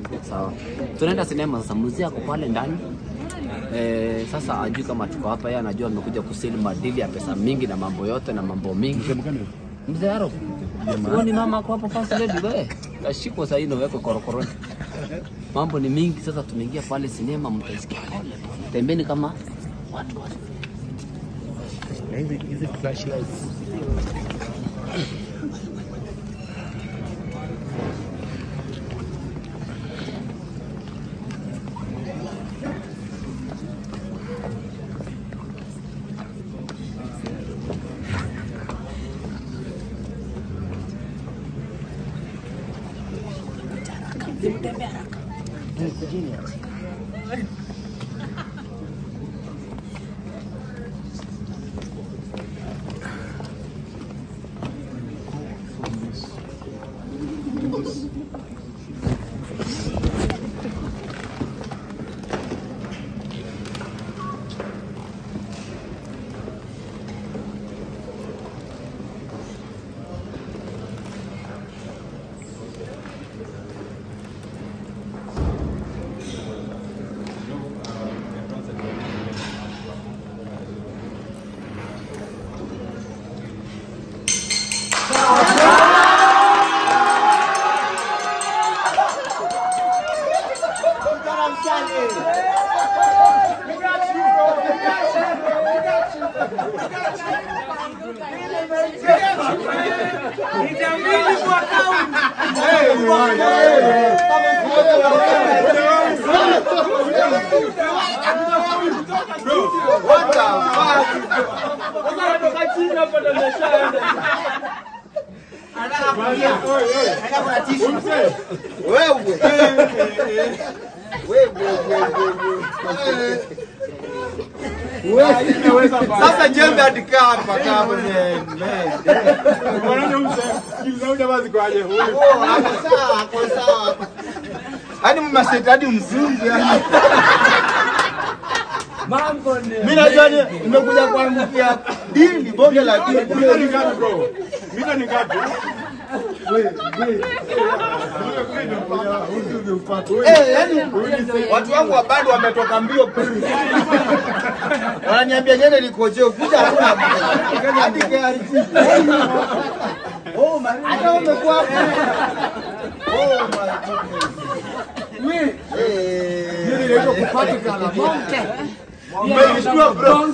Sawa. Tunaenda sinema sasa, mzee ako pale ndani. Eh, sasa ajui kama tuko hapa, yeye anajua amekuja kusili madili ya pesa mingi na mambo yote na mambo mingi. Mzee Aro. Wewe ni mama ako hapo first lady wewe. Kashikwa sasa hivi weko korokoroni. Mambo ni mingi sasa tumeingia pale sinema mtasikia pole. Tembeni kama watu watu. Hizi hizi flashlights. Sasa jembe adikaa hapa kama sawa, ako sawa. Hadi mmaseti hadi mzungu yani. Mimi najua ni- nimekuja kuangukia dili bonge la dili. Eh, yani watu wangu wa bado wametoka mbio wananiambia nyene nikojeo kuja hakuna hadi KRT. Oh my hata umekuwa hapo. Oh my goodness. Eh. Umenishtua bro.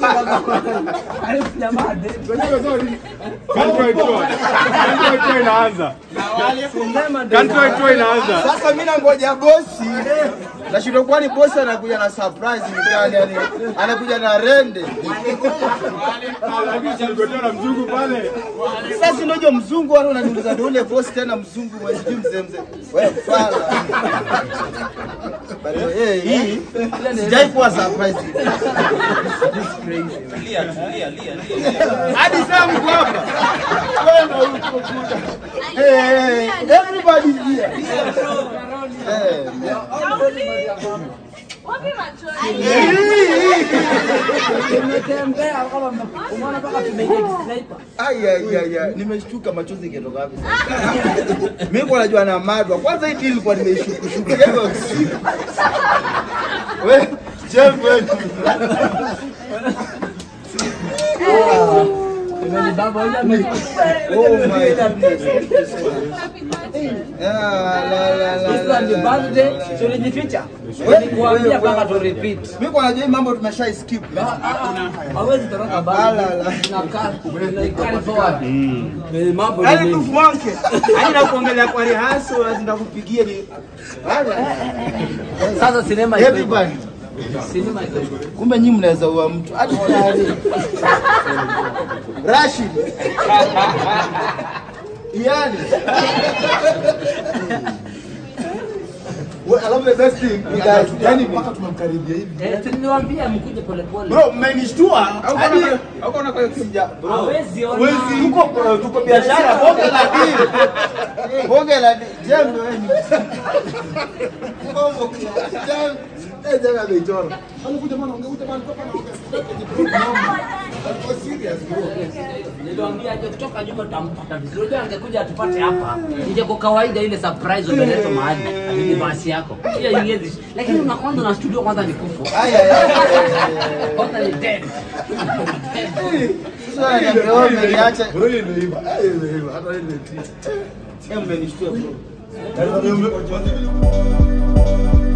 Sasa mimi nangoja bosi. Nashindwa kwani bosi anakuja na surprise ni gani yani? Anakuja na rende. Sasa ndio mzungu wale unaniuliza ndio ule bosi tena mzungu mwezi juu mzee mzee. Wewe fala. Bado eh hii sijai kuwa surprise. Hadi sasa mko hapa. Kwenda huko kuja. Hey, everybody here. Eh, Ai, ai, ai, ai. Nimeshtuka machozi ikitoka wapi sasa? Mimi kwa najua na madwa. Kwanza hii deal kwa nimeshukushuka. Hivyo usiku. Wewe, Jeff wewe. Oh my goodness. Ah, la, la, la, la, la. tulijificha Wewe, nikuambia wewe, mpaka wewe. tu repeat Mimi kwa najua hii mambo tumesha skip. hawezi toroka Ah, bali la, la. na carry forward Eh, mambo ni Yaani mengi. tu mwanke. Yaani nakuongelea kwa rehearsal lazima ndakupigia ni. sasa sinema iko hivyo. Everybody. sinema iko hivyo. Kumbe nyinyi mnaweza ua mtu hadi tayari. Rashid. Yani. Well, alafu the best thing you guys, yani mpaka tumemkaribia hivi. Eh, si niliwaambia mkuje polepole Bro, mmenishtua. Hadi Hauko na kwa Sija, bro. Hawezi ona. Hawezi. Tuko tuko biashara bonge la deal. Bonge la deal. Jembe wewe. Bongo. Jembe. Eh, jembe amechora. Anakuja bwana, ungekuja bwana, toka na ongea. Alikuwa serious bro. Niliwaambia aje kutoka nyuma tutampata vizuri. Unajua angekuja atupate hapa. Nje kwa kawaida ile surprise umeletwa mahali. Ni basi yako. Hiyo ingezi. Lakini una kwanza na studio kwanza ni kufu. Aya aya. Kwanza ni dead. Sasa ananiambia wewe umeniacha. Bro, ile imeiva. Ah, imeiva. Hata ile imeiva. Jembe umenishtua bro. Yaani,